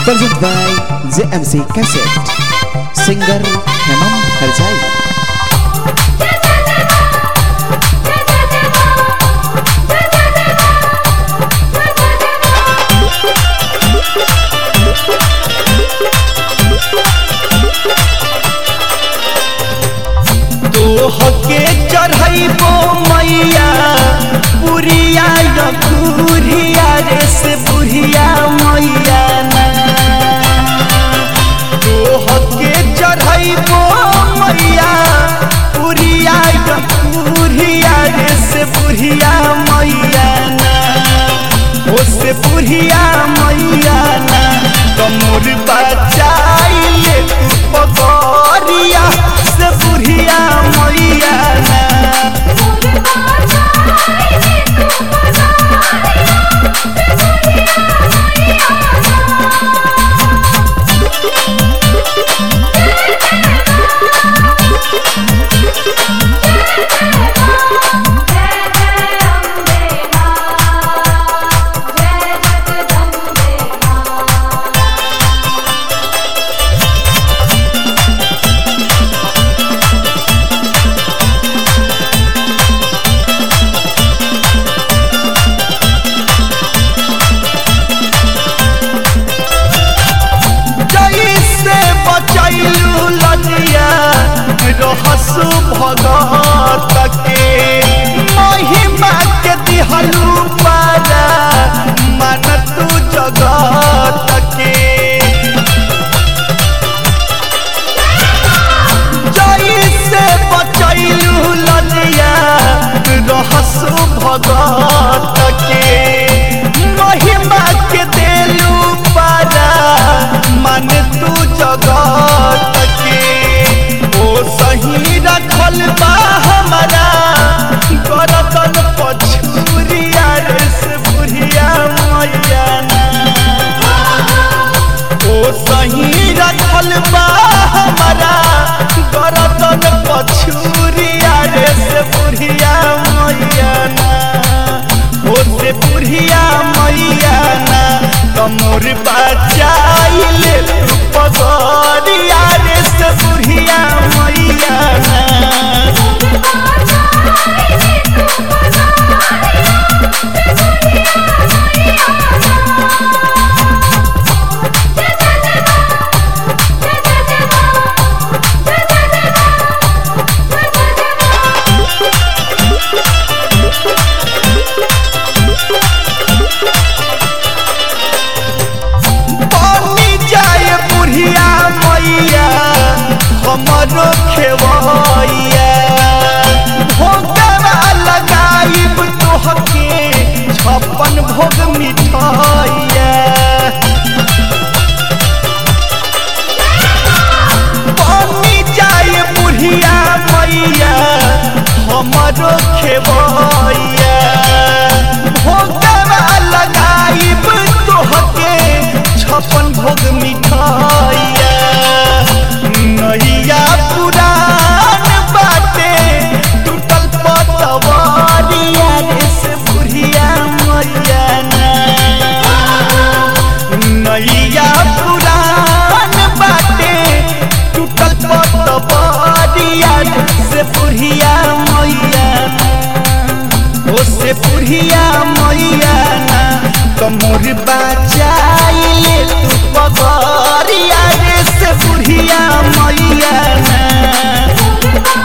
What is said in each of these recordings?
Presented by JMC Cassette. Singer Hemam Harjai. तोहके चढ़ैबो मैया बुढ़िया या बुढ़िया रे से बुढ़िया मैया ना तोहके चढ़ैबो मैया बुढ़िया या बुढ़िया रे से बुढ़िया मैया ना ओ से बुढ़िया मैया ना कमर बचाइले तू पगरिया से बुढ़िया मैया ना जैसे बचैलू लजिया रहसु भगत के महिमा के दिहलू पारा मन तू जगत के जैसे बचैलू लजिया रहसु भगत के महिमा के देलू पारा मन तू जगत के ओ सही रखल बा हमारा गरदन पछुरिया रे से बुढ़िया मैया ना ओ सही रखल बा हमारा गरदन पछुरिया रे से बुढ़िया मैया ना ओ से बुढ़िया मैया ना कमर बचाइले तू पगरिया रे से बुढ़िया मैया ना बनी जाए बुढ़िया मैया हमरो खेवैया भोगवा लगाइब तोहके छप्पन भोग मिठाइया बनी जाए बुढ़िया मैया हमरो खेवैया भोगवा लगाइब तोहके छप्पन भोग मिठाइया नैया पुरान बाटे टूटल पतवारिया रे से बुढ़िया मैया ना नैया पुरान बाटे टूटल पतवारिया रे से बुढ़िया मैया ना ओ से बुढ़िया मैया ना कमर बचाइले तू पगरिया रे से बुढ़िया मैया ना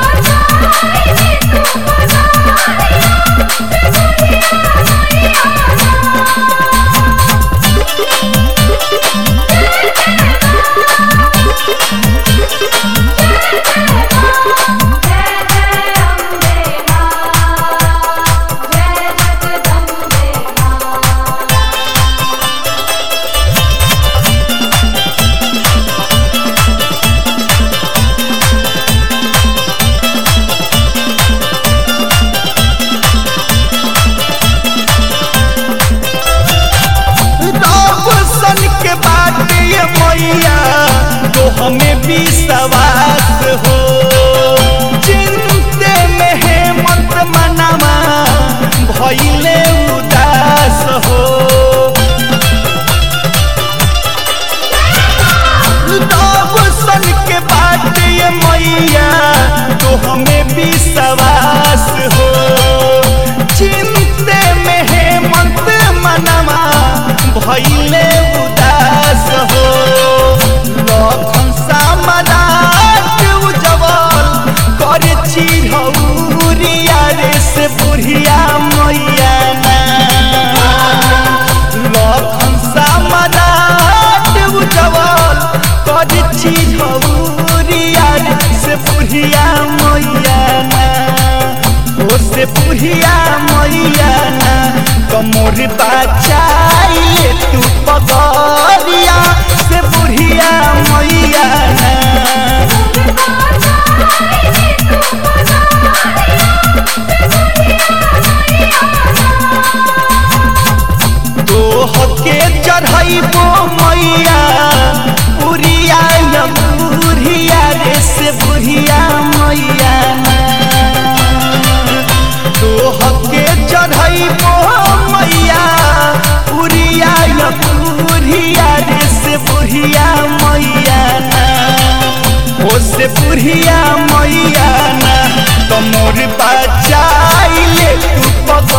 सन के बात ये मैया तो हमें विश्वास हो चिंते में है मत मनामा भइले उदास हो भैले उदास हो लखन सामराट उजवल करे चिरौरिया रे से बुढ़िया मैया ना लखन सामराट उजवल करे चिरौरिया रे से बुढ़िया मैया ना ओ से बुढ़िया मैया ना कमोर बचाइए तू पगरिया से बुढ़िया मैया ना तोह के चढ़ैबो मैया उरिया या बुढ़िया रे से बुढ़िया मैया ना तोह के चढ़ैबो मैया उरिया या बुढ़िया रे से बुढ़िया मैया ना ओ से बुढ़िया मैया ना तमोर बचाइले तू